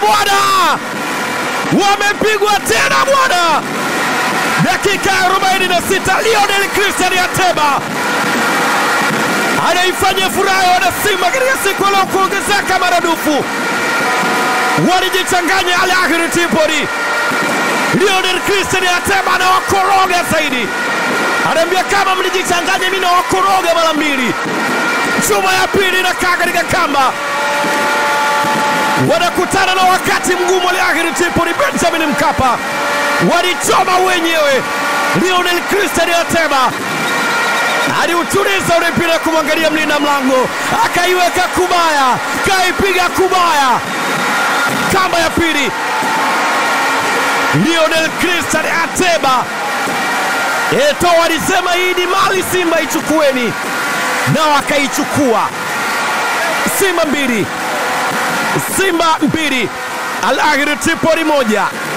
bwana, wamepigwa tena bwana. Dakika ya 46 Lionel Christian Ateba anaifanya furaha ya wanasimba katika siku ya leo kuongezeka maradufu. Walijichanganya Al Ahly Tripoli. Lionel Christian Ateba anawakoroga zaidi, anaambia kama mlijichanganya, mimi nawakoroga mara mbili. Chuma ya pili inakaa katika kamba, wanakutana na wakati mgumu. Al Ahly Tripoli, Benjamin Mkapa walichoma wenyewe. Lionel Christian Ateba aliutuliza ule mpira kumwangalia mlinda mlango, akaiweka kubaya, kaipiga kubaya, kamba ya pili. Lionel Christian Ateba Eto walisema hii ni mali Simba, ichukueni, nao akaichukua. Simba mbili, Simba mbili, Al Ahly Tripoli moja.